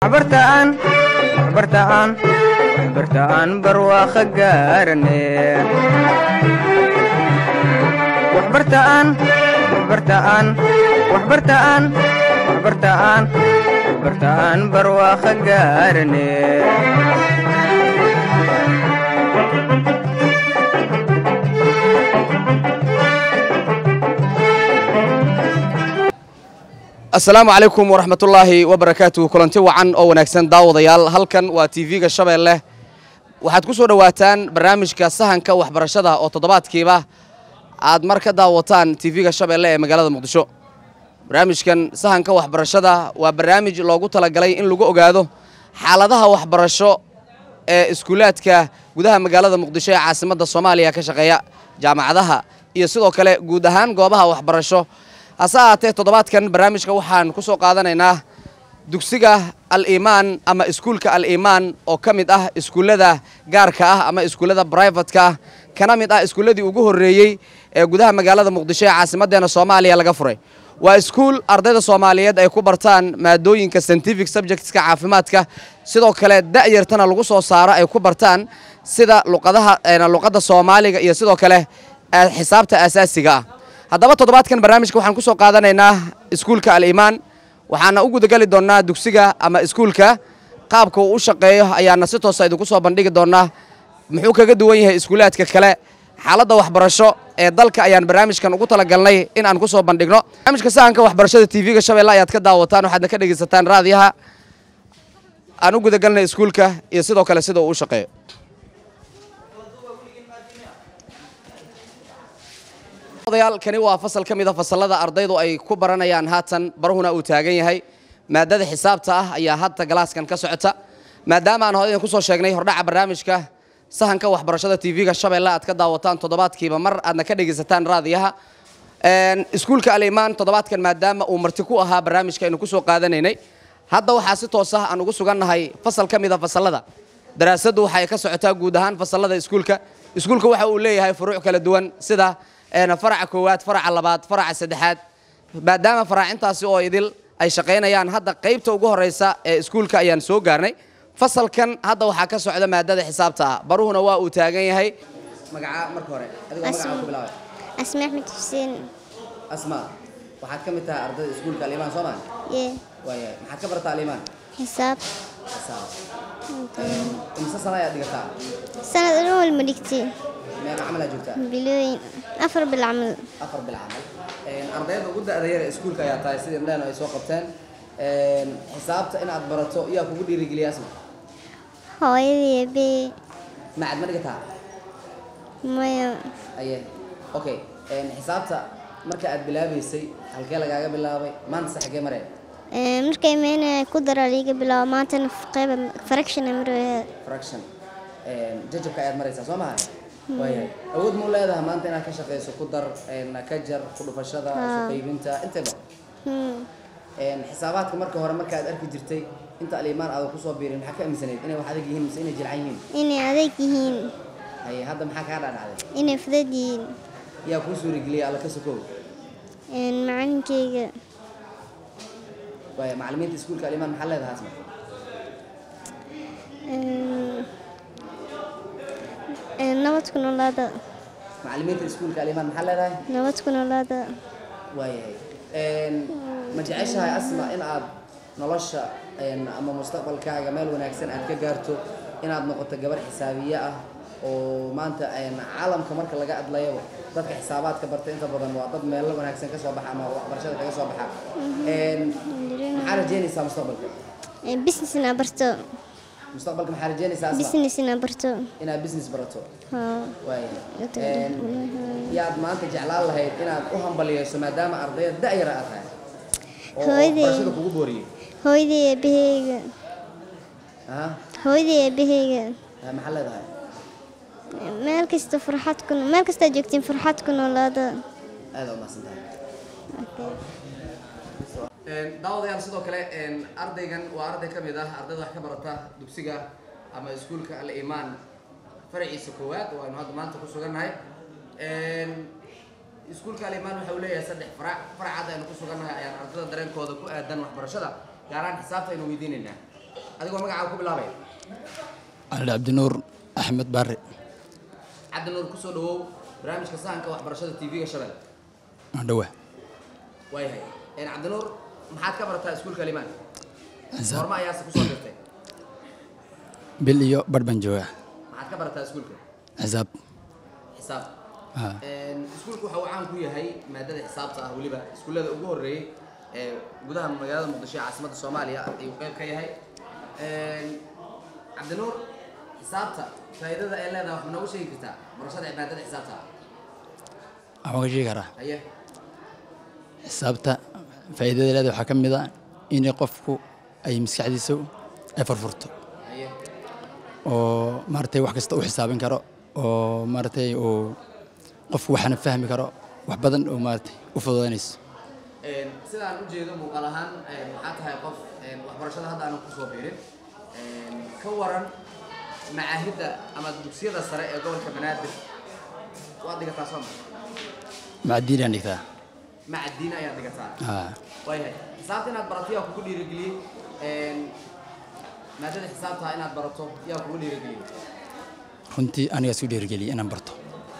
waxbartaan waxbartaan waxbartaan barwaaqo gaarane waxbartaan waxbartaan waxbartaan waxbartaan waxbartaan barwaaqo gaarane asalaamu calaykum waraxmatullaahi wabarakaatuhu kulanti wacan oo wanaagsan daawadayaal halkan waa tv-ga shabeelle waxaad ku soo dhowaataan barnaamijka sahanka waxbarashada oo toddobaadkiiba aad mar ka daawataan tv-ga shabeelle ee magaalada muqdisho barnaamijkan sahanka waxbarashada waa barnaamij loogu talagalay in lagu ogaado xaaladaha waxbarasho ee iskuulaadka gudaha magaalada muqdisho ee caasimadda soomaaliya ka shaqeeya jaamacadaha iyo sidoo kale guud ahaan goobaha waxbarasho hase ahaatee toddobaadkan barnaamijka waxaan ku soo qaadanaynaa dugsiga al-iimaan ama iskuulka al-iimaan oo ka mid ah iskuullada gaarka ah ama iskuullada brivatka ah kana mid ah iskuulladii ugu horreeyey ee gudaha magaalada muqdisho ee caasimaddeena soomaaliya laga furay waa iskuul ardayda soomaaliyeed ay ku bartaan maadooyinka scientific subjectska caafimaadka sidoo kale da'yartana lagu soo saaro ay ku bartaan sida luqadaha luqadda soomaaliga iyo sidoo kale xisaabta asaasiga ah haddaba toddobaadkan barnaamijka waxaan ku soo qaadanaynaa iskuulka al-iimaan waxaana u gudagali doonnaa dugsiga ama iskuulka qaabka uu u shaqeeyo ayaana si toosa idinku soo bandhigi doonnaa muxuu kaga duwan yahay iskuulaadka kale xaaladda waxbarasho ee dalka ayaan barnaamijkan ugu talagalnay in aan ku soo bandhigno barnaamijka sahanka waxbarashada tv-ga shabeelle ayaad ka daawataan waxaadna ka dhegaysataan raadiyaha aan u gudagalnay iskuulka iyo sidoo kale sida uu u shaqeeyo kani waa fasal ka mida fasalada ardaydu ay ku baranayaan haatan barahuna uu taagan yahay maadada xisaabta ah ayaa hadda galaaskan ka socota maadaama aan hore idin kusoo sheegnay hordhaca barnaamijka sahanka waxbarashada tv-ga shabeelle aad ka daawataan toddobaadkiiba mar aadna ka dhegaysataan raadiyaha iskuulka al-imaan toddobaadkan maadaama uu marti ku ahaa barnaamijka aynu kusoo qaadanaynay hadda waxaa si toos ah aan ugu sugannahay fasal ka mida fasalada daraasaddu waxay ka socotaa guud ahaan fasalada iskuulka iskuulka waxa uu leeyahay furuuc kala duwan sida faraca koowaad faraca labaad faraca saddexaad maadaama faraacintaasi oo idil ay shaqaynayaan hadda qaybta ugu horeysa ee iskuulka ayaan soo gaarnay fasalkan hadda waxaa ka socda maadada xisaabta ah baruhuna waa uu taagan yahay magaca marka hore adigoo magaca ku bilaabay asma axmed xuseen asma waxaad ka mid tahay ardayda iskuulka alimaan soo maa yee waayahay maxaad ka barataa alimaan xisaab xisaab imse sana ayaad dhigataa sanad dhan walma dhigtay meeqa camal aad joogtaa bilooyin afar bil camal afar bil camal ardayda ugu da'da yar ee iskuulka ayaa tahay sidii indhaheen ay soo qabteen xisaabta inaad barato yaa kugu dhiirigeliya asma hooyadii bee macad ma dhigataa maya aye okay xisaabta marka aad bilaabaysay halkee lagaaga bilaabay maanta se xagee maree Ee, markay meena ku dara liiga bilaabo maantana qeyba fraction maraya fraction jajabka ayaad maraysaa soo maha waayahay awood muu leedahay maanta inaad ka shaqayso ku dar ka jar ku dhufashada isu qaybinta intaba xisaabaadka marka hore markaad arki jirtay inta alimaan aada kusoo biirin maxaa ka aminsanayd inay wax adag yihiin mise inay jilcan yihiin inay adeeg yihiin haye hadda maxaa kaa dhadhacday inay fudud yihiin yaa kuu suurigeliyay alla ka sokow Een, macalinkeyga waaya macallimiinta iskuulka alimaan maxaa leedahay asma Een, een, nabad ku noolaada macallimiinta iskuulka alimaan maxaa leedahay nabad ku noolaada waayahay ma jeceshahay asma in aad nolosha ama mustaqbalkaaga meel wanaagsan aad ka gaarto inaad noqoto gabar xisaabiye ah oo maanta caalamka marka laga adlayaba dadka xisaabaadka barta inta badan waa dad meelo wanaagsan kasoo baxa ama waxbarashada kaga soo baxa maxaa rajeynaysaa mustaqbalka Een, business ina barto mustaqbalka maxaa rajeynaysaa asma business ina barto inaad business barato haa waayahay yaad maanta jeclaan lahayd inaad u hambaliyeyso maadaama ardayda da'yara aad tahay oo Hooyaday. waxbarashada kugu booriyey hooyadii eebaheyga aha hooyadii eebaheyga Ah, maxaa leedahay meel kasta farxad ku meel kastaa joogtiin farxad ku noolaada aada umahadsan tahay daawadayaal sidoo kale ardaygan waa arday ka mid ah ardayda wax ka barata dugsiga ama iskuulka al-imaan faraciisa koowaad oo aynu hadda maanta ku sugannahay iskuulka al-imaan waxa uu leeyahay saddex farac farac hadda aynu ku sugannahay ayaan ardayda dareenkooda ku aadan waxbarashada gaar ahaan xisaabta aynu weydiinaynaa adigoo magacaaga ku bilaabaya cali cabdinuur axmed barre cabdinuur kusoo dhawow barnaamijka sahanka waxbarashada tv-ga shabelle dhawa waayahay cabdinuur maxaad ka barataa iskuulka limaan xisaab horma ayaase kusoo dirtay bil iyo barh baan joogaa maxaad ka barataa iskuulka xisaab xisaab haa iskuulku waxa uu caan ku yahay maadada xisaabta ah weliba iskuullada ugu horreeyey ee gudaha magaalada muqdisho ee caasimadda soomaaliya ayuu qayb ka yahay cabdinuur xisaabta faa'iidada ay leedahay wax ma noogu sheegi kartaa barashada maadada xisaabta ah waxaan ka sheegi karaa haye xisaabta faa'iidada leeda waxaa ka mid a in qofku ay maskaxdiisa ay furfurto haye oo maaragtay wax kasta u xisaabin karo oo maaragtay uu qofku waxna fahmi karo wax badan oo maaragtay u fududaynayso sidaan u jeedo muuqaal ahaan waxaa tahay qof waxbarashada hadda aanan kusoo biirin ka waran macaahidda ama dugsiyada sare ee gobolka banaadir waad dhigataa soo ma macdiin aan dhigtaa macadiina ayaad dhigataa haa waayahay xisaabta inaad barato yaa kugu dhiirigeliyey maadada xisaabta inaad barato yaa kugu dhiirigeliyey runtii anigaa isu dhiirigeliyay inaan barto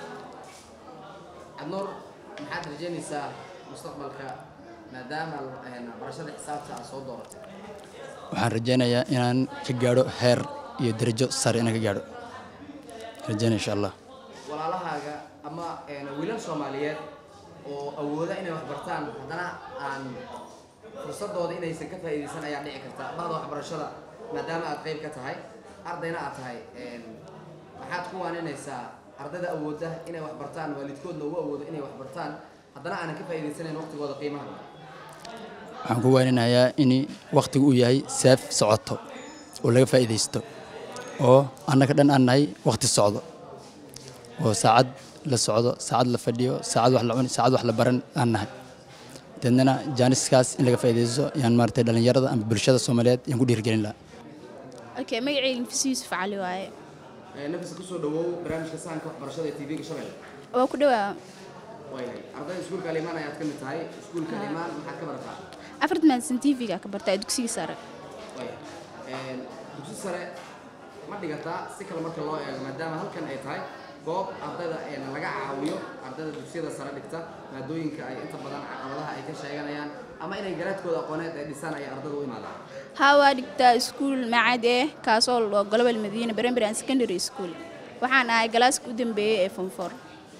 cabnuur maxaad rajeynaysaa mustaqbalka maadaama barashada xisaabta aad soo dooratay waxaan rajaynayaa inaan ka gaadho heer iyo darajo sare inaan ka gaadho rajaynaya insha allah walaalahaaga ama wiilal soomaaliyeed oo awooda inay wax bartaan haddana aan fursadooda inaysan ka faa'iidaysan ayaa dhici karta bahda waxbarashada maadaama aad qayb ka tahay ardayna aad tahay maxaad ku waaninaysaa ardayda awooda inay wax bartaan waalidkoodna ugu awoodo inay wax bartaan haddana aanan ka faa'iidaysanayn waqtigooda qiimaha badan waxaan ku waaninayaa in wakhtigu uu yahay saaf socoto oo laga faa'iidaysto oo annaga dhan aan nahay wakhti socdo oo saacad la socdo saacad la fadhiyo saacad wax la cuni saacad wax la baran aan nahay deednana jaaniskaas in laga faa'iidaysto yaan maaragtay dhallinyarada ama bulshada soomaaliyeed yaan ku dhiirigelin lahaa okay magacayga nafis yuusuf cali waaye nafisa kusoo dhawow barnaamijka sahanka waxbarashada ee tv-ga shabelle waa ku dhawaa waayahay ardayda iskuulka alimaan ayaad ka mid tahay iskuulka alimaan maxaad ka barataa afart maadsan tv-ga ka bartaa dugsiga sare waayahay dugsi sare ma dhigataa si kale marka loo eego maadaama halkan ay tahay goob ardayda laga caawiyo ardayda dugsiyada sare dhigta maadooyinka ay inta badan caqabadaha ay ka sheeganayaan ama inay garaadkooda aqooneed ay dhisaan ay ardayda u imaadaan haa waa dhigtaa iskuul macad eh kaasoo loo global madiina primary and secondary school waxaan ahay galaaska u dambeeyey ee form four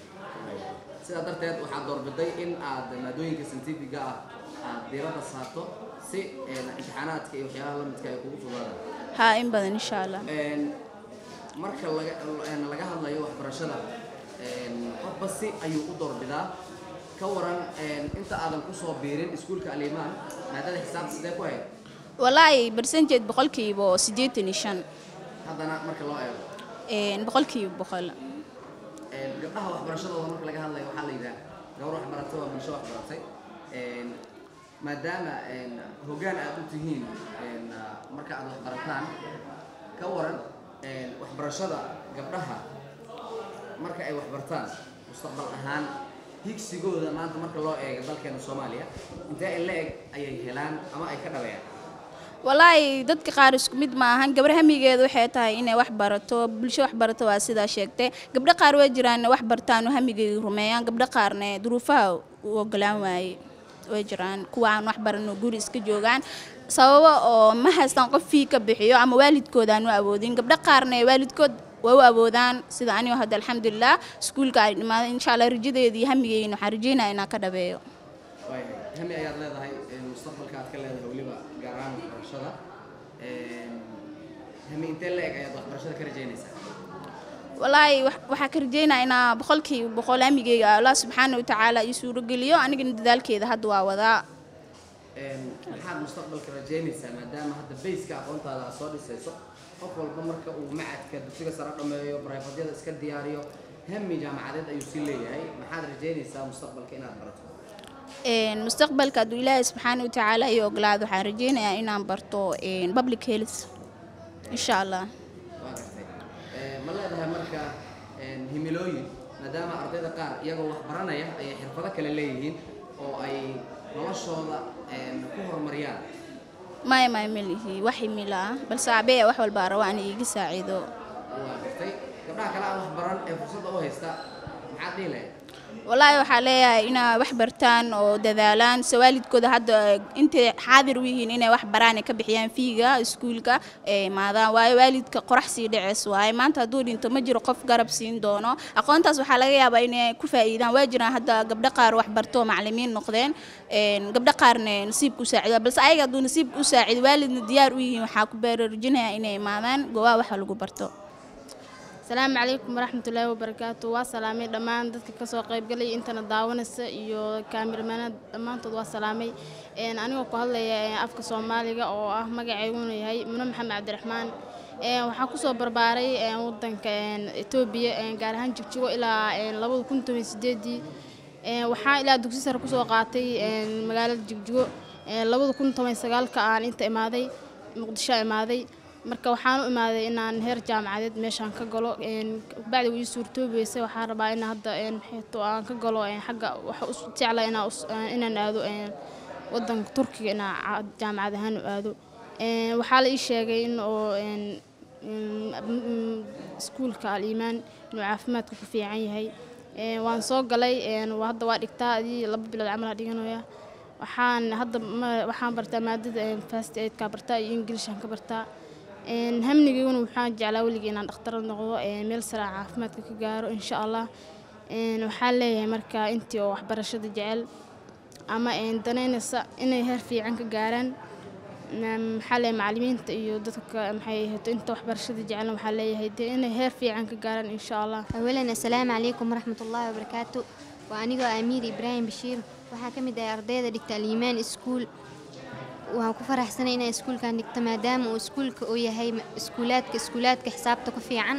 sidaa darteed waxaad doorbiday in aad maadooyinka scientifiga ah aad diiradda saarto si imtixaanaadka iyo waxyaalaha la midka ay kugu fudaadaan haa in badan insha allah marka laga laga hadlayo waxbarashada qofba si ayuu u doorbidaa ka waran inta aadan kusoo biirin iskuulka alimaan maadada xisaabta sidee ku hayd walaahi barsanteed boqolkiiba oo siddeetan iyo shan haddana marka loo eego boqolkiiba boqol gabdhaha waxbarashadooda marka laga hadlayo waxaa la yidhaha gabar wax baratay waa bulsho wax baratay maadaama hoggaan aad u tihiin marka aad wax barataan ka waran waxbarashada gabdhaha marka ay wax bartaan mustaqbal ahaan higsigooda maanta marka loo eego dalkeena soomaaliya intee in la eg ayay helaan ama ay ka dhabeeyaan walaahi dadka qaar isku mid ma ahan gabar hamigeeda waxay tahay inay wax barato bulsho wax barato waa sidaa sheegtay gabdho qaar waa jiraan wax bartaan oo hamigeeda rumeeyaan gabdho qaarna duruufaha u ogolaan waaye way jiraan kuwa aan wax baran oo guri iska joogaan sababo oo ma haystaan qof fii ka bixiyo ama waalidkooda aan u awoodin gabdho qaarna waalidkood waa u awoodaan sida anigo hadda alxamdulilah iskuulka ay dhimaada insha allah rajadeeda iyo hamigeyna waxaan rajeynaya inaan ka dhabeeyo waayahay hami ayaad leedahay mustaqbalka aad ka leedahay weliba gaar ahaan waxbarashada hami intee la eg ayaad waxbarashada ka rajaynaysaa walaahi wax- waxaa ka rajeynaya inaa boqolkiiba boqol hamigeyga allah subxaana wa tacaala ii suurogeliyo anigana dadaalkeeda hadda waa wadaa maxaad mustaqbalka rajaynaysaa maadaama hadda bayska aqoontaada aad soo dhisayso qof walba marka uu macadka dugsiga sare dhameeyo barayfadyada iska diyaariyo hami jaamacadeed ayuu sii leeyahay maxaad rajaynaysaa mustaqbalka inaad barato Een, mustaqbalka hadduu ilaahay subxaana wa tacaala ii ogolaado waxaan rajeynayaa inaan barto een, public health insha allah waa gartay Eh, ma leedahay marka een, himilooyin maadaama ardayda qaar iyagoo wax baranaya ayay xirfado kale leeyihiin oo ay noloshooda een, ku horumariyaan maya maya melihi wax imila ah balse aabee wax walbaa raba ana iiga saaciido waa gartay gabdhaha kale aan wax baran ee fursadda u haysta maxaad dhihi lahayd wallaahi waxaa leeyahay inay wax bartaan oo dadaalaan se waalidkooda hadda intay xaadir u yihiin inay wax baraan ay ka bixiyaan fiiga iskuulka ee imaadaan waayo waalidka qorax sii dhaceys waaye maanta hadduu dhinto ma jiro qof garab siin doono aqoontaas waxaa laga yaabaa inay ku faa'iidaan waa jiraan hadda gabdho qaar wax barto oo macallimiin noqdeen een, gabdho qaarna nasiibka u saacido balse ayaga hadduu nasiibka u saacido waalidna diyaar u yihiin waxaa ku baraarujinaya inay imaadaan goobaha waxa lagu barto asalaamu calaykum waraxmatullaahi wabarakaatu waa salaamay dhammaan dadka kasoo qaybgalay intana daawanaysa iyo kaamiramanada dhammaantood waa salaamay Een, anigoo ku hadlaya een, afka soomaaliga oo ah magaceyguna yahay mune maxamed cabdiraxmaan Een, waxaan kusoo barbaaray een, wadanka een, etoobiya een, gaar ahaan jigjigo ilaa een, labada kun toban sideedii Een, waxaan ilaa dugsi sare kusoo qaatay een, magaalada jigjigo Een, labada kun toban sagaalka aan inta imaaday muqdisho imaaday marka waxaan u imaaday inaan heer jaamacadeed meeshaan ka galo een, bacdi ii suurtoobeysay waxaan rabaa in hadda een, maxayto aan ka galo een, xagga waxa u jecla inaan us- een, inaan aado een, wadanka turkiga inaan ca- jaamacad ahaan u aado Een, waxaa la ii sheegay in oo een, mm, mm, iskuulka al-iimaan inuu caafimaadka ku fiican yahay Een, waan soo galay een, waa- hadda waa dhigtaa adii laba bilood camal aa dhiganaya waxaan hadda ma- waxaan bartaa maadada een, first aidka bartaa iyo inglishaan ka bartaa Een, hamnigayguna waxaan jeclaa weligii inaan dhakhtarad noqdo een, meel sare aan caafimaadka ka gaaro insha allah Een, waxaan leeyahay marka intii oo waxbarashada jecel ama een, danaynaysa inay heer fiican ka gaaraan Ma- maxaa leeyahay macallimiinta iyo dadka maxay ahayto inta waxbarashada jecelna waxaa leeyahay dee inay heer fiican ka gaaraan insha allah awalan assalaamu calaykum waraxmatullaahi wabarakaatu waa anigoo amiir ibraahim bashiir waxaa ka mid ahay ardayda dhigta aliimaan iskuul waan ku faraxsanay inaan iskuulkan dhigto maadaama uu iskuulka uu yahay ma- iskuulaadka iskuulaadka xisaabta ku fiican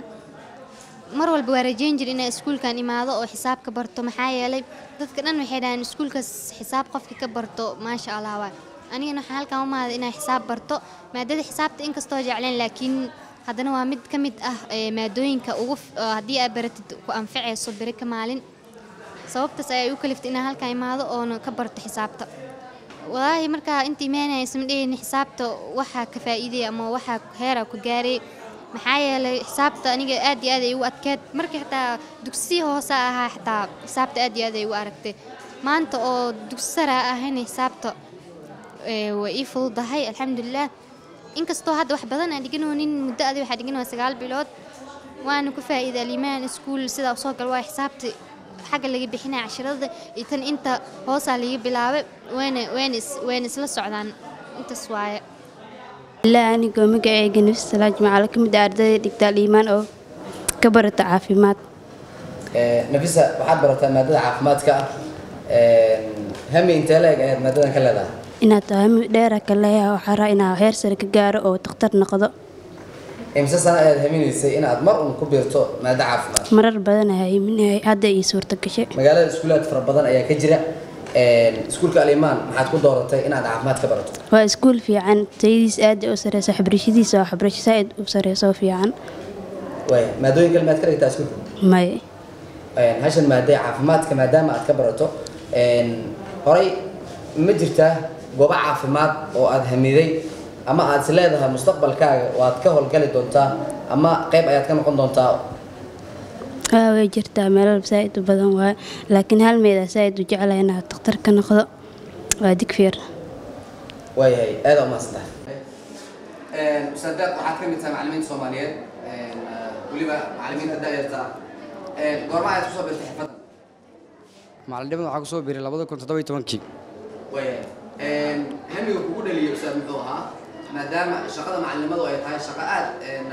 mar walba waa rajayn jir inaan iskuulkan imaado oo xisaab ka barto maxaa yeelay dadka dhan waxay dhahaan iskuulkaas xisaab qofka ka barto maasha allah waay anigana waxaan halkan u maaday inaan xisaab barto maadada xisaabta inkastoo jecleen laakiin haddana waa mid ka mid ah ee, maadooyinka ugu f- oo haddii aad baratid ku anfacayso beri ka maalin sababtaas ayaa u kaliftay inaan halkan imaado oona ka barto xisaabta walaahi markaa inta imaanaya isma dhehayni xisaabta waxaa ka faa'iidaya ama waxaa heeraa ku gaaray maxaa yeelay xisaabta aniga aad iyo aad ay ugu adkeed markii xitaa dugsi hoose ahaa xitaa xisaabta aad iyo aad ay ugu aragtay maanta oo dugsi sare ahayna xisaabta ee, way ii fududahay alxamdulilah inkastoo hadda wax badan aan dhiganoonin muddo adi waxaa dhiganoo sagaal bilood waana ku faa'iiday alimaan iskuul sidaa usoo gal waa xisaabta xagga laga bixinaya cashirada iyo tan inta hoosaa laga bilaabay wayna wayna is- wayna isla socdaan intaas waaye ilaa anigoo magaceyga nafsi salaaj macaalo ka mid ah ardayda dhigta aliimaan oo ka barata caafimaad Ee, nafisa waxaad barataa maadada caafimaadka Een, hami intee leeg ayaad maadadan ka leedahay inaad tahay mid dheera ka leeyahay waxaa raa inaa heer sare ka gaaro oo takhtar noqdo imse sano ayaad haminaysay inaad mar un ku biirto maada caafimaad marar badan ayaa iminahay hadda ii suurta gashay magaalada iskuulaad fara badan ayaa ka jira Een, iskuulka alimaan maxaad ku dooratay inaad caafimaad ka barato waa iskuul fiican tayadiis aad u sareysa waxbarashadiisa waa waxbarasho saaid u sareysa oo fiican waaya maadooyin kale maad ka dhigtaa iskuulka may Een, hashan maadee caafimaadka maadaama aad ka barato een, horay ma jirtaa goobo caafimaad oo aad hamiday ama aad is leedahay mustaqbalkaaga waad ka howlgali doontaa ama qayb ayaad ka noqon doontaa waa way jirtaa meelal saaid u badan waaye laakiin hal meedaa saaid u jeclahay inaad takhtar ka noqdo waa digfeer waayahay aada umahadsantahay ustaadaad waxaad ka mid tahay macalimiinta soomaaliyeed weliba macalimiinta da'yarta goorma ayaad kusoo birtay xirfaddan macalinimadan waxaa kusoo biiray labada kun toddoba iyo tobankii waayahay hamiga kugu dhaliya ustaad muxuu ahaa maadaama shaqada macalinimadu ay tahay shaqo aad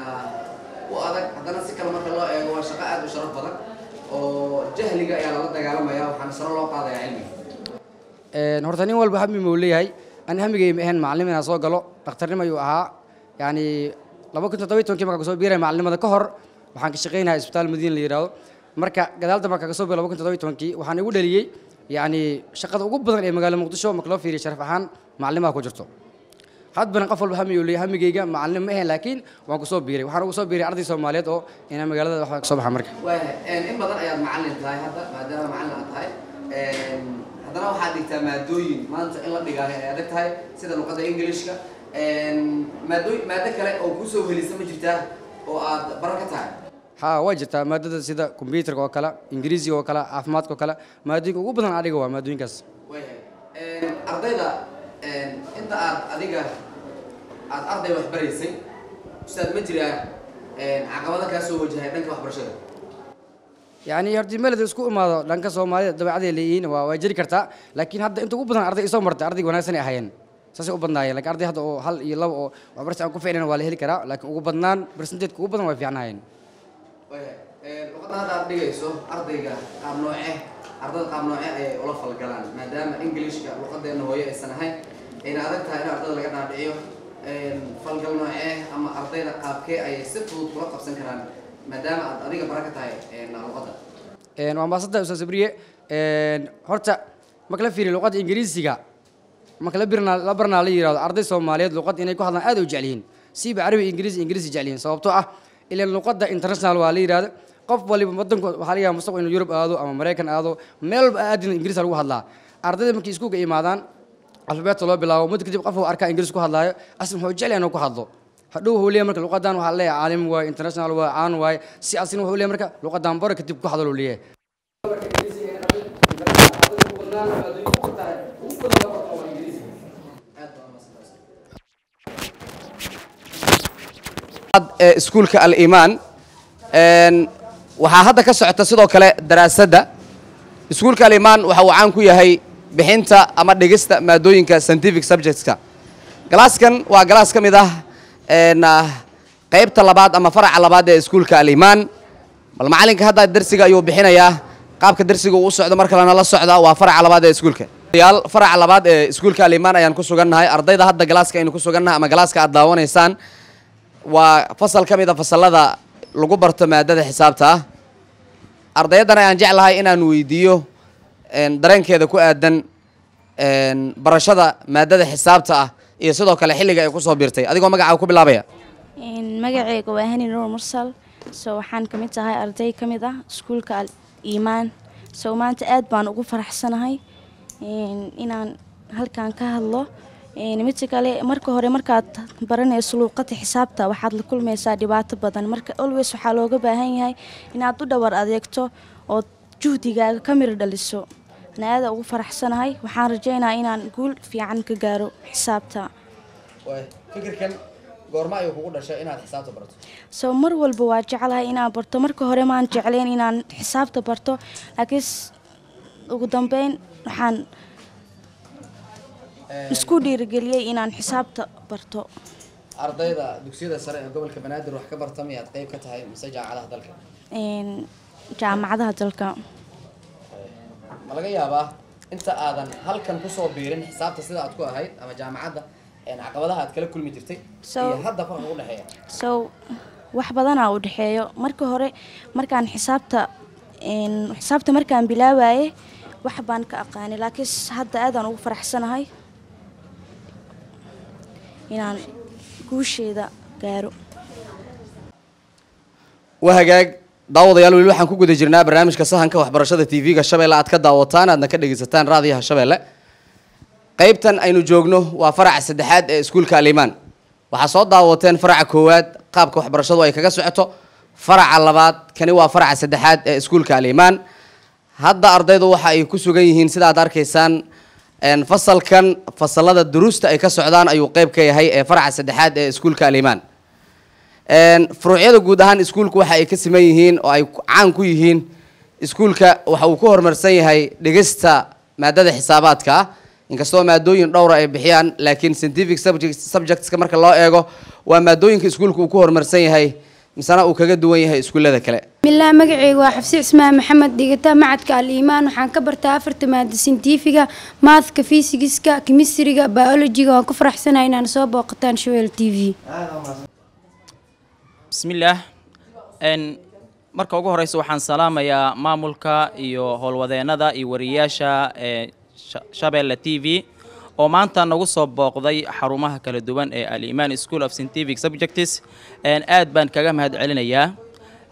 u adag haddana si kale marka loo eego waa shaqo aad u sharaf badan oo jahliga ayaa lala dagaalamaya waxaana sare loo qaadaya cilmiga Een, horta nin walba hami muu leeyahay ani hamigay ma ahayn macallim inaan soo galo dhakhtarnimo ayuu ahaa yacni laba kun toddoba iyo tobankii markaan kasoo biiray macalinimada ka hor waxaan ka shaqaynahay isbitaal madiina la yidhaahdo marka gadaal dambe markaan kasoo biiray laba kun toddoba iyo tobankii waxaan igu dhaliyey yacni shaqada ugu badan ee magaalada muqdisho marka loo fiiriyo sharaf ahaan macallimaha ku jirto hadbana qof walba hami uu leeyahay hamigayga macallim ma ahayn laakiin waan kusoo biiray waxaan ugu soo biiray arday soomaaliyeed oo inaan magaalada waxba kasoo baxa marka waayahay in badan ayaad macalin tahay hadda maadaama macalin aad tahay haddana waxaad dhigtaa maadooyin maanta in la dhigaayo ay adag tahay sida luqadda ingilishka maado maado kale oo kusoo helisa ma jirtaa oo aad baran ka tahay haa waa jirtaa maadada sida kombyuutarka oo kale ingiriisiga oo kale caafimaadka oo kale maadooyinka ugu badan adiga waa maadooyinkaas waayahay ardayda inta aad adiga aad arday wax baraysay ustaad ma jiraa caqabada kaa soo wajahay dhanka waxbarashada yacni horta meleda isku imaado dhanka soomaalida dabeecadey leeyihiin waa waa jiri kartaa laakiin hadda inta ugu badan arday isoo martay ardayga wanaagsan ay ahaayeen saasay u badnaayeen laakiin arday hadda oo hal iyo laba oo waxbarasha aan ku ficnayn waa la heli karaa laakiin ugu badnaan percentage ugu badan waa fiicnaayeen waayahay luqadda hadda aad dhigayso ardayga qaab nooce ardada qaab nooce ayay ula falgalaan maadaama englishka luqadeena hooyo aysan ahayn ayna adag tahay in ardada laga dhaadhiciyo falgal noocee ama ardayda qaabkee ayay si fudud kula qabsan karaan maadaama aad adiga bara ka tahay luqadda waa maasanta ustaad sabriye horta marka la fiiriyo luqadda ingiriisiga marka la birnaa la barnaa la yidhahdo arday soomaaliyeed luqadda inay ku hadlaan aad u jecel yihiin siiba carabi ingiriisi ingiriisi jecel yihiin sababtoo ah ilaan luqadda international waa la yidhahdo qof waliba wadanku waxaa laga yaaba mustaqbal inuu yurub aado ama maraykan aado meel walba aadin ingiriis lagu hadlaa ardayda markay iskuulka imaadaan alfabeetka loo bilaabo muddo kadib qof uu arkaa ingiriis ku hadlaayo aslan wuxuu jecel yahay inuu ku hadlo hadhow wuxuu leeyahay marka luqadan waxaa leeyahay caalim waaye international waaye caan waaye si asina wuxuu leeyahay marka luqadan baro kadib ku hadlo leeyahay ee iskuulka al-imaan waxaa hadda ka socota sidoo kale daraasadda iskuulka al-imaan waxa uu caan ku yahay bixinta ama dhigista maadooyinka scientific subjectska galaaskan waa galaas ka mid ah qaybta labaad ama faraca labaad ee iskuulka al-imaan bal macalinka hadda darsiga ayuu bixinayaa qaabka darsiga uu u socdo mar kalena la socda waa faraca labaad ee iskuulka yaal faraca labaad ee iskuulka al-imaan ayaan ku sugannahay ardayda hadda galaaska aynu ku sugannahay ama galaaska aad daawanaysaan waa fasal ka mid a fasalada lagu barto maadada xisaabta ah ardayaddan ayaan jeclahay inaan weydiiyo dareenkeeda ku aadan barashada maadada xisaabta ah iyo sidoo kale xilliga ay kusoo biirtay adigoo magacaaga ku bilaabaya magaceyga waa hani nuur mursal so waxaan ka mid tahay arday ka mid ah iskuulka al iimaan so maanta aad baan ugu faraxsanahay inaan halkan ka hadlo midka kale marka hore markaad baranayso luuqada xisaabta waxaad la kulmaysaa dhibaato badan marka always waxaa looga baahan yahay inaad u dhawar adeegto oo juhdigaaga ka mir dhaliso ana aada ugu faraxsanahay waxaan rajaynayaa inaan guul fiican ka gaaro xisaabta fikirkan goorma ayuu kugu dhashay inaad xisaabta barato so mar walba waa jeclahay inaan barto marka hore maan jeclayn inaan xisaabta barto laakiin ugu dambeyn waxaan isku dhiirigeliyey inaan xisaabta barto ardayda dugsiyada sare ee gobolka banaadir wax ka barta miyaad qayb ka tahay mise jaamacadaha dalka jaamacadaha dalka ma laga yaabaa inta aadan halkan kusoo biirin xisaabta sida aad ku ahayd ama jaamacadda caqabadaha aad kala kulmi jirtay iyo hadda farqa u dhexeeya so wax badanaa u dhexeeyo marka hore markaan xisaabta xisaabta markaan bilaabaye wax baan ka aqaanay laakiin hadda aadaan ugu faraxsanahay inaan guusheeda gaaro waa hagaag daawadayaal weli waxaan ku guda jirnaa barnaamijka sahanka waxbarashada tv-ga shabeelle aad ka daawataan aadna ka dhegaysataan raadiyaha shabeelle qaybtan aynu joogno waa faraca saddexaad ee iskuulka alimaan waxaa soo daawateen faraca koowaad qaabka waxbarashadu ay kaga socoto faraca labaad kani waa faraca saddexaad ee iskuulka alimaan hadda ardaydu waxa ay ku sugan yihiin sida aad arkaysaan fasalkan fasalada duruusta ay ka socdaan ayuu qeyb ka yahay ee faraca saddexaad ee iskuulka alimaan furuucyada guud ahaan iskuulku waxa ay ka siman yihiin oo ay caan ku yihiin iskuulka waxa uu ku horumarsan yahay dhigista maadada xisaabaadka ah inkastoo maadooyin dhowra ay bixiyaan laakiin scientific subjectska marka loo eego waa maadooyinka iskuulka uu ku horumarsan yahay misena uu kaga duwan yahay iskuullada kale bismillaah magacayga waa xafsi cismaan maxamed dhigata macadka al-iimaan waxaan ka bartaa afarta maada sintifiga maathka fisigiska kemistriga biologiga waan ku faraxsanahay inaan soo booqataan showel t v bismillaah n marka ugu horeysa waxaan salaamayaa maamulka iyo howlwadeennada iyo wariyayaasha ee shabeelle t v oo maanta nagu soo booqday xarumaha kala duwan ee al-imaan school of scientific subjects aad baan kaga mahad celinayaa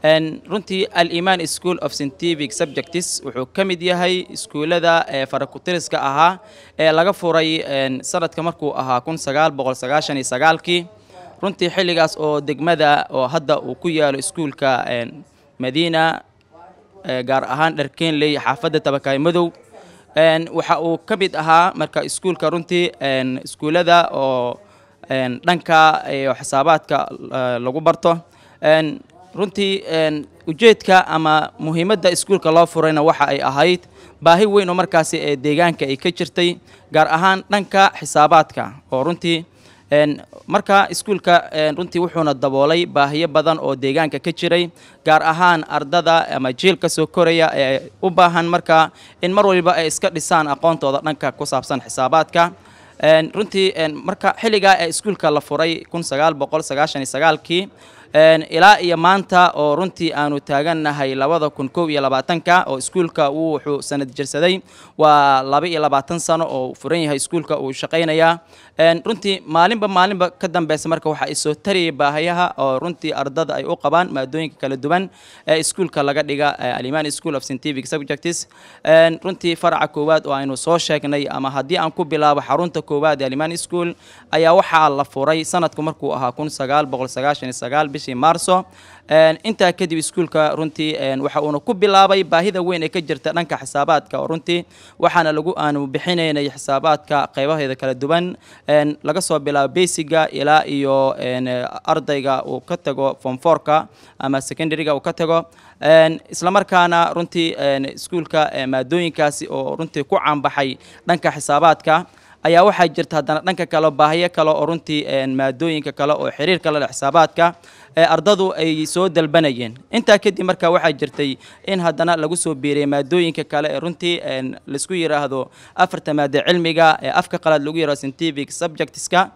Een, runtii al-iman school of scientific subjects wuxuu ka mid yahay iskuullada ee farakutiriska ahaa ee laga furay een, sanadka markuu ahaa kun sagaal boqol sagaashan iyo sagaalkii runtii xilligaas oo degmada oo hadda uu ku yaalo iskuulka een, madiina ee, gaar ahaan dharkeenley xaafadda tabakaay madow Een, waxa uu ka mid ahaa marka iskuulka runtii een, iskuullada oo een, dhanka iyo xisaabaadka eh, lagu barto Een, runtii een, ujeedka ama muhiimadda iskuulka loo furayna waxa ay ahayd baahi weyn oo markaasi ee deegaanka ay ka jirtay gaar ahaan dhanka xisaabaadka oo runtii een, marka iskuulka een, runtii wuxuuna daboolay baahiyo badan oo deegaanka ka jiray gaar ahaan ardada ama jiilka soo koraya ee u baahan marka in mar waliba ay iska dhisaan aqoontooda dhanka ku saabsan xisaabaadka Een, runtii een, marka xilligaa ee iskuulka la furay kun sagaal boqol sagaashan iyo sagaalkii een, ilaa iyo maanta oo runtii aanu taagannahay labada kun kow iyo labaatanka oo iskuulka uu wuxuu sanad jirsaday waa laba iyo labaatan sano oo furan yahay iskuulka uu shaqaynayaa Een, runtii maalinba maalinba ka dambeysa marka waxa ay soo tariyay baahayaha oo runtii ardada ay u qabaan maadooyinka kala duwan ee iskuulka laga dhiga ee aliman school of scientific subjects Een, runtii faraca koowaad oo aynu soo sheegnay ama haddii aan ku bilaabo xarunta koowaad ee aliman school ayaa waxaa la furay sanadku markuu ahaa kun sagaal boqol sagaashan iyo sagaal bishii maarso Een, intaa kadib iskuulka runtii een, waxa uuna ku bilaabay baahida weyn ee ka jirta dhanka xisaabaadka oo runtii waxaana lagu aanu bixinaynay xisaabaadka qaybaheeda kala duwan Een, laga soo bilaabo basiga ilaa iyo een, ardayga uu ka tago form fourka ama secondaryga uu ka tago Een, isla markaana runtii een, iskuulka ee, maadooyinkaasi oo runtii ku caanbaxay dhanka xisaabaadka ayaa waxaa jirta haddana dhanka kale baahiyo kale oo runtii een, maadooyinka kale oo xiriirka la leh xisaabaadka ee ardadu ay soo dalbanayeen intaa kadib marka waxaa jirtay in haddana lagu soo biiriyay maadooyinka kale ee runtii een, laisku yidhaahdo afarta maade cilmiga ee afka qalaad lagu yidhahdo scientific subjectska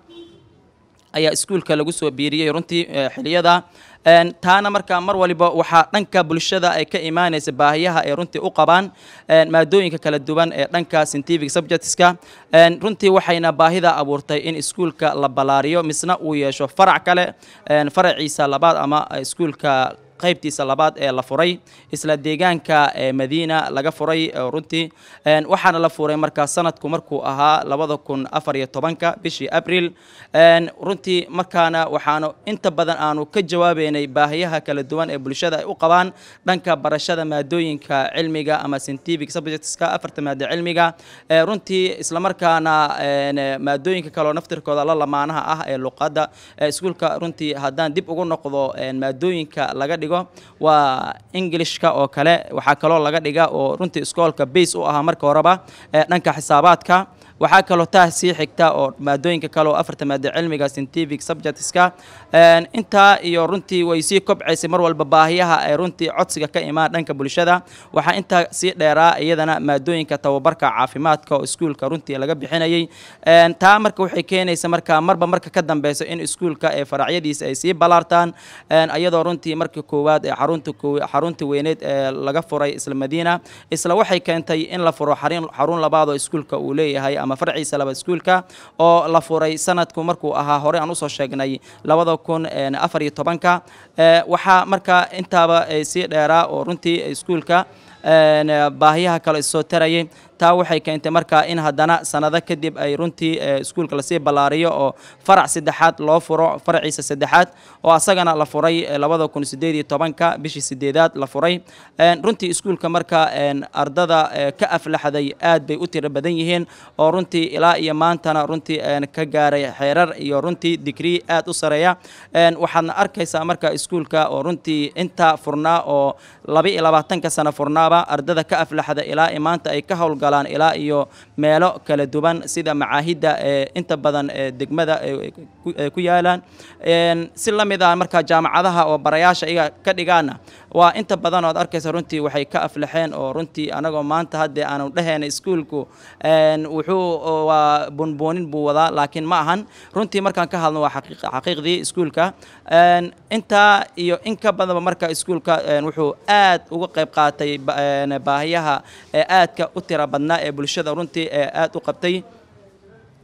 ayaa iskuulka lagu soo biiriyey runtii eh, xiliyada Een, taana marka mar waliba waxaa dhanka bulshada ay ka imaanaysa baahiyaha ay runtii u qabaan een, maadooyinka kala duwan ee dhanka scientific subjectska Een, runtii waxayna baahida abuurtay in iskuulka la balaariyo misna uu yeesho farac kale een, faraciisa labaad ama iskuulka qaybtiisa labaad ee la furay isla deegaanka ee madiina laga furay oo runtii Een, waxaana la furay markaa sanadku markuu ahaa labada kun afar iyo tobanka bishii abril Een, runtii markaana waxaanu inta badan aanu ka jawaabeynay baahiyaha kala duwan ee bulshada ay u qabaan dhanka barashada maadooyinka cilmiga ama scientific subjectska afarta maado cilmiga Ee, runtii islamarkaana een, maadooyinka kale oo naftirkooda la lamaanaha ah ee luqadda ee iskuulka runtii haddaan dib ugu noqdo een, maadooyinka laga dhigo waa englishka oo kale waxaa kaloo laga dhiga oo runtii iskoolka base u ahaa marka horeba ee dhanka xisaabaadka waxaa kaloo taas sii xigta oo maadooyinka kale oo afarta maado cilmiga scientific subjectska Een, intaa iyo runtii way sii kobcaysay mar walba baahiyaha ay runtii codsiga ka imaan dhanka bulshada waxaa intaa sii dheeraa iyadana maadooyinka tababarka caafimaadka oo iskuulka runtii laga bixinayay Een, taa marka waxay keenaysa marka marba marka ka dambeyso in iskuulka ee faracyadiisa ay sii balaartaan Een, iyadoo runtii marka koowaad ee xarunta koo- xarunta weyneed ee laga furay isla madiina isla waxay keentay in la furo xarun xarun labaad oo iskuulka uu leeyahay ama farciisa laba iskuulka oo la furay sanadku markuu ahaa hore aan usoo sheegnay labada kun een, afar iyo tobanka Ee, waxaa marka intaaba ay sii dheeraa oo runtii iskuulka een, baahiyaha kale isoo tarayay taa waxay keentay marka in haddana sanado kadib ay runtii eh, iskuulka lasii ballaariyo oo farac saddexaad loo furo faraciisa saddexaad oo asagana la furay eh, labada kun sideed iyo tobanka bishii sideedaad la furay Een, runtii iskuulka marka een, ardada eh, ka aflaxday aad bay u tiro badan yihiin oo runtii ilaa iyo maantana runtii een, ka gaaray xeerar iyo runtii digrii aad u sareeya Een, waxaadna arkaysaa marka iskuulka oo runtii inta furnaa oo laba iyo labaatanka sano furnaaba ardada ka aflaxda ilaa iyo maanta ay ka howlgalaan ilaa iyo meelo kala duwan sida macaahidda ee inta badan ee degmada ee ku- ee ku yaalaan Een, si la mid ah marka jaamacadaha oo barayaasha iyaga ka dhigaana waa inta badan ood arkaysa runtii waxay ka aflaxeen oo runtii anagoo maanta haddee aanu dhehayna iskuulku een, wuxuu waa bunbuunin buu wadaa laakiin ma ahan runtii markaan ka hadlno waa xaqiiq- xaqiiqdii iskuulka Een, intaa iyo in ka badanba marka iskuulka een, wuxuu aad uga qayb qaatay ba- een, baahiyaha ee aadka u tira badnaa ee bulshada runtii ee aad u qabtay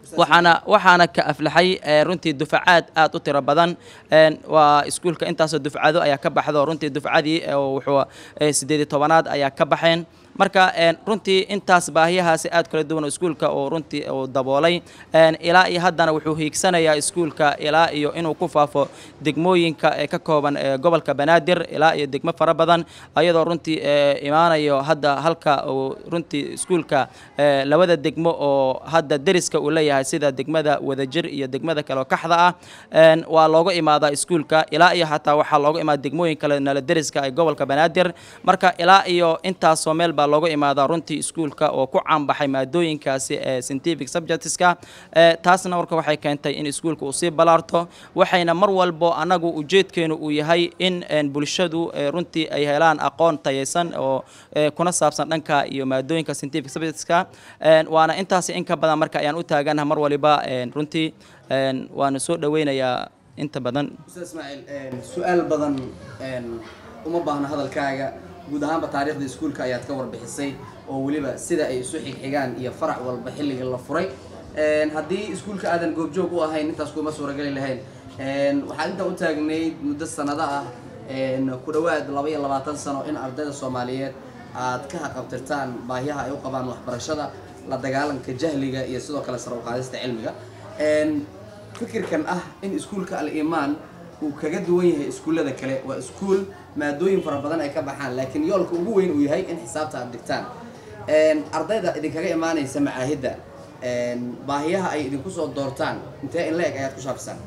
waxaana waxaana ka aflaxay ee, runtii dufacaad aad u tiro badan een, waa iskuulka intaasoo dufcado ayaa ka baxdo runtii dufcadii ee, wuxuu ee, sideed iyo tobanaad ayaa ka baxeen marka een, runtii intaas baahiyahaasi aad kala duwan oo iskuulka oo runtii uu daboolay een, ilaa iyo haddana wuxuu hiigsanayaa iskuulka ilaa iyo inuu ku faafo degmooyinka ee ka kooban ee gobolka banaadir ilaa iyo degmo fara badan ayadoo runtii ee, imaanayo hadda halka uu runtii iskuulka ee, labada degmo oo hadda deriska uu leeyahay sida degmada wadajir iyo degmada kale oo kaxda ah een, waa looga imaadaa iskuulka ilaa iyo xataa waxaa looga imaada degmooyin kale nala deriska ee gobolka banaadir marka ilaa iyo intaasoo meel baa looga imaadaa runtii iskuulka oo ku caanbaxay maadooyinkaasi ee scientific subjectska ee, taasna marka waxay keentay in iskuulka uu sii balaarto waxayna mar walbo annagu ujeedkeenu uu yahay in een, bulshadu ee, runtii ay helaan aqoon tayaysan oo ee, kuna saabsan dhanka iyo maadooyinka scientific subjectska een, waana intaasi in ka badan marka ayaan u taaganaha mar waliba een, runtii een, waana soo dhaweynayaa inta badan ustaad ismaaciil su-aal badan een, uma baahna hadalkaaga guud ahaanba taariikhda iskuulka ayaad ka warbixisay oo weliba sida ay isu xigxigaan iyo farac walba xilliga la furay Een, haddii iskuulka aadan goobjoog u ahayn intaas kuma suurageli lahayn Een, waxaad intaa u taagnayd muddo sanado ah een, ku dhowaad laba iyo labaatan sano in ardayda soomaaliyeed aad ka haqabtirtaan baahiyaha ay u qabaan waxbarashada la dagaalanka jahliga iyo sidoo kale sare u qaadista cilmiga Een, fikirkan ah in iskuulka al-imaan uu kaga duwan yahay iskuullada kale waa iskuul maadooyin fara badan ay ka baxaan laakiin yoolka ugu weyn uu yahay in xisaabta aad dhigtaan Een, ardayda idinkaga imaanaysa macaahidda een, baahiyaha ay idinku soo doortaan intee in la-eg ayaad ku shaafisaan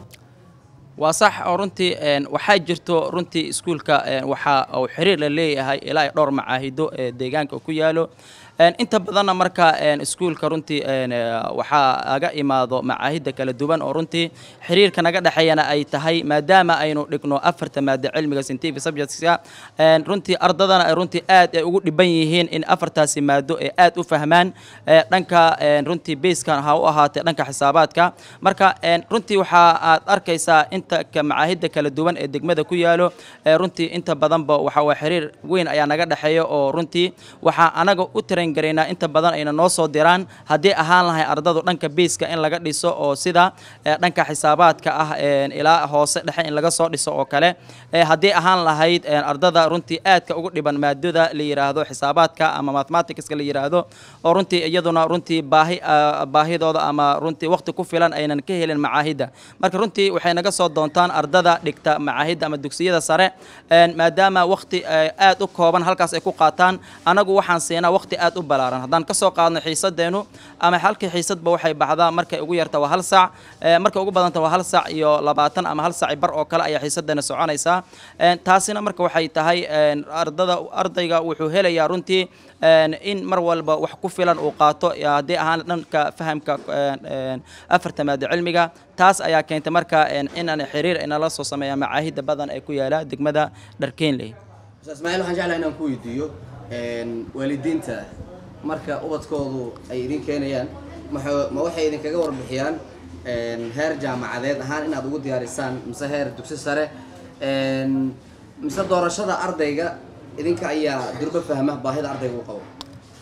waa sax oo runtii een, waxaa jirto runtii iskuulka een, waxa uu xiriir la leeyahay ilaa iyo dhowr macaahido ee deegaanka ku yaalo Een, inta badanna marka een, iskuulka runtii een, eh, waxaa aga imaado macaahidda kala duwan oo runtii xiriirka naga dhexeeyana ay tahay maadaama aynu dhigno afarta maado cilmiga scientific subjectska een, runtii ardadana ay runtii aad ay ugu dhiban yihiin in afartaasi maado ay aad u fahmaan ee, dhanka een, runtii basekan ha u ahaatee dhanka xisaabaadka marka een, runtii waxa aad arkaysaa inta ka macaahidda kala duwan ee degmada ku yaalo ee, runtii inta badanba waxa waa xiriir weyn ayaa naga dhexeeya oo runtii waxaa anaga u tiran garaynaa inta badan ayna noo soo diraan haddii ahaan lahay ardadu dhanka beyska in laga dhiso oo sida ee, dhanka xisaabaadka ah een, ilaa hoose dhexe in laga soo dhiso oo kale ee, haddii ahaan lahayd een, ardada runtii aadka ugu dhiban maadada la yiraahdo xisaabaadka ama mathematicska la yiraahdo oo runtii iyaduna runtii baahi ah, baahidooda ama runtii waqti ku filan aynan ka helin macaahidda marka runtii waxay naga soo doontaan ardada dhigta macaahidda ama dugsiyada sare een, maadaama waqti eh, aad u kooban halkaas ay ku qaataan anagu waxaan siinaa waqti aad u balaaran haddaan ka soo qaadno xiisadeenu ama halkii xiisadba waxay baxdaa markay ugu yarta waa hal saac eh, markay ugu badanta waa hal saac iyo labaatan ama hal saac bar oo kale ayaa xiisadeena soconaysaa Een, taasina marka waxay tahay een, ardada ardayga wuxuu helayaa runtii een, in mar walba wax ku filan uu qaato ya, haddii ahaan dhanka fahamka een, een, afarta maado cilmiga taas ayaa keentay marka een, inaan xiriir inala soo sameeya macaahidda badan ee ku yaala degmada dharkeenley ustaad ismaaciil waxaan jeclahay inaan ku weydiiyo een, waalidiinta marka ubadkoodu ay idin keenayaan maxa- ma waxay idinkaga warbixiyaan een, heer jaamacadeed ahaan inaad ugu diyaarisaan mise heer dugsi sare een, mise doorashada ardayga idinka ayaa durba fahma baahida ardayga u qabo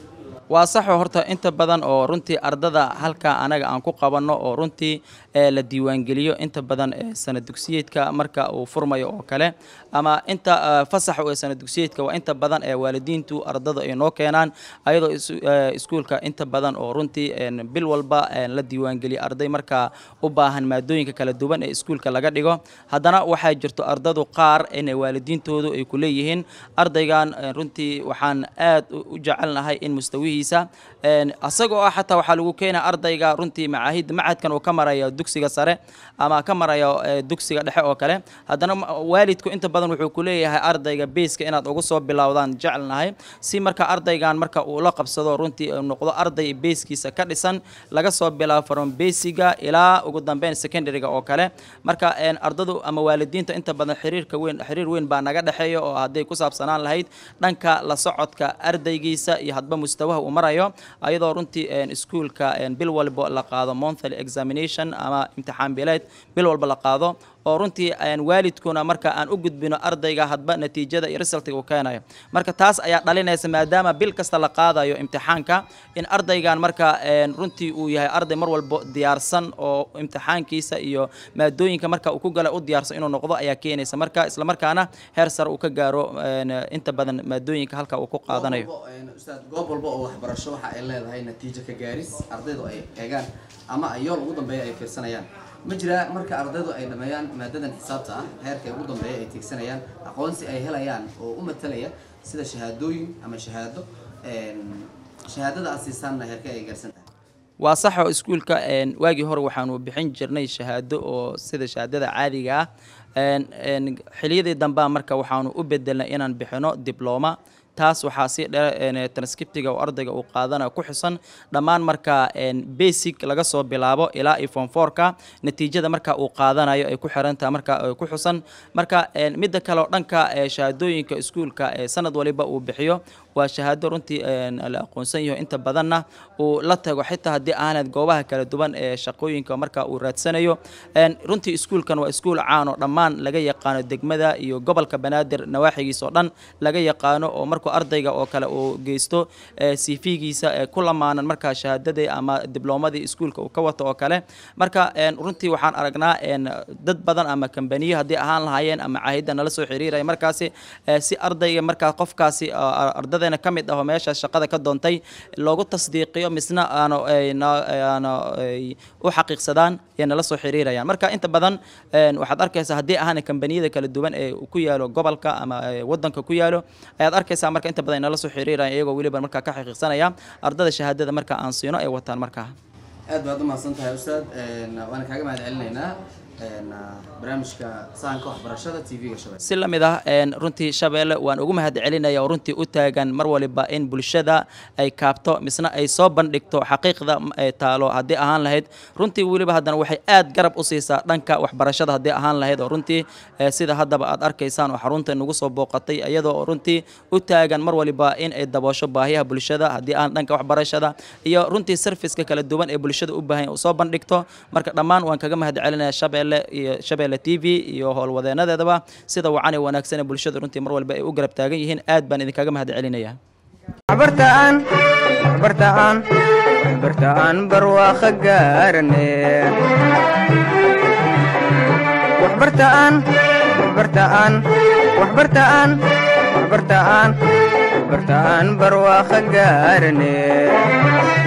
waa saxo horta inta badan oo runtii ardada halka anaga aan ku qabanno oo runtii ee la diiwaangeliyo inta badan ee sana dugsiyeedka marka uu furmayo oo kale ama inta eh, fasaxa ee sana dugsiyeedka waa inta badan ee waalidiintu ardada ay noo keenaan ayadoo isu- eh, iskuulka inta badan oo runtii een, bil walba een, la diiwaangeliyo arday markaa u baahan maadooyinka kala duwan ee iskuulka laga dhigo haddana waxaa jirto ardadu qaar inay waalidiintoodu ay ku leeyihiin ardaygan een, runtii waxaan aad u u jecelnahay in mustawihiisa een, asagoo ah xataa waxaa lagu keenaa ardayga runtii macaahid macadkan uu ka marayo dugsiga sare ama ka marayo eh, dugsiga dhexe oo kale haddana ma- waalidku inta badan wuxuu ku leeyahay ardayga beeska inaad ugu soo bilowdaan jecelnahay si marka ardaygan marka uu la qabsado runtii uu noqdo arday beeskiisa ka dhisan laga soo bilaabo from basiga ilaa ugu dambeyn secondaryga oo kale marka een, ardadu ama waalidiinta inta badan xiriirka weyn xiriir weyn baa naga dhexeeya oo hadday ku saabsanaan lahayd dhanka la socodka ardaygiisa iyo hadba mustawaha uu marayo ayadoo runtii een, iskuulka een, bil walba la qaado monthly examination ama imtixaan bileed bil walba la qaado oo runtii een, waalidkuna marka aan u gudbino ardayga hadba natiijada iyo resultiga uu keenayo marka taas ayaa dhalinaysa maadaama bil kasta la qaadayo imtixaanka in ardaygan marka een, runtii uu yahay arday mar walbo diyaarsan oo imtixaankiisa iyo maadooyinka marka uu ku gala u diyaarsan inuu noqdo ayaa keenaysa marka islamarkaana heer sare uu ka gaaro een, inta badan maadooyinka halka uu ku qaadanayo ustaad goob walba oo waxbarasho waxa ay leedahay natiijo ka gaaris ardaydu ay eegaan ama ay yool ugu dambeeya ay fiirsanayaan ma jiraa marka ardaydu ay dhammeeyaan maadadan xisaabta ah heerka ugu dambeeya ay tiigsanayaan aqoonsi ay helayaan oo u matalaya sida shahaadooyin ama shahaado een, shahaadada aad siisaanna heerka ay gaarsan tahay waa sax oo iskuulka een, waagii hore waxaanu bixin jirnay shahaado oo sida shahaadada caadiga ah een, een, xiliyadii dambea marka waxaanu u bedelnay inaan bixino dibloma taas waxaa si dheer transcriptiga oo ardayga uu qaadanayo ku xusan dhammaan marka een, basic laga soo bilaabo ilaa iyo form fourka natiijada marka uu qaadanayo ay ku xirantaha marka ay ku xusan marka een, midda kale oo dhanka ee, shahaadooyinka iskuulka ee sanad waliba uu bixiyo waa shahaado runtii een, la aqoonsan yaho inta badanna uu la tago xitaa haddii aanad goobaha kala duwan ee shaqooyinka marka uu raadsanayo een, runtii iskuulkan waa iskuul caan oo dhammaan laga yaqaano degmada iyo gobolka banaadir nawaaxigiisa oo dhan laga yaqaano oo markuu ardayga oo kale uu geysto cv-giisa ee ku lamaanan markaa shahaadadii ama diblomadii iskuulka uu ka wato oo kale marka een, runtii waxaan aragnaa een, dad badan ama kambaniyo haddii ahaan lahaayeen ama caahida nala soo xiriiraya markaasi ee, si ardayga markaa qofkaasi oo ar- ardadeena ka mid ah oo meesha shaqada ka doontay loogu tasdiiqiyo misna aano ay na- aano ay u xaqiiqsadaan ee nala soo xiriirayaan marka inta badan een, waxaad arkaysaa haddii ahaana kambaniyada kala duwan ee ku yaalo gobolka ama ee, wadanka ku yaalo ayaad arkaysaa marka inta badan ay nala soo xiriirayaan iyagoo weliba markaa ka xaqiiqsanaya ardada shahaadada marka aan siino ay wataan markaa aad baad u mahadsan tahay ustaad een, waana kaaga mahad celinaynaa een, barnaamijka sahanka waxbarashada tv-ga shabeelle si la mid ah een, runtii shabeelle waan ugu mahad celinaya oo runtii u taagan mar waliba in bulshada ay kaabto misna ay soo bandhigto xaqiiqda m- ee taalo haddii ahaan lahayd runtii weliba haddana waxay aad garab u siisaa dhanka waxbarashada haddii ahaan lahayd oo runtii ee, sida haddaba aad arkaysaan oo xarunta nagu soo booqatay iyadoo runtii u taagan mar waliba in ay daboosho baahiyaha bulshada haddii aan dhanka waxbarashada iyo runtii serviceka kala duwan ee bulshada u baahan u soo bandhigto marka dhammaan waan kaga mahad celinaya shabeelle iyo shabeelle t v iyo howlwadeenadeedaba sida wacani wanaagsan ee bulshada runtii mar walba ay u garab taagan yihiin aad baan idinkaga mahad celinaya waxbartaan waxbartaan waxbartaan barwaaqo gaarane waxbartaan waxbartaan waxbartaan waxbartaan waxbartaan barwaaqo gaarane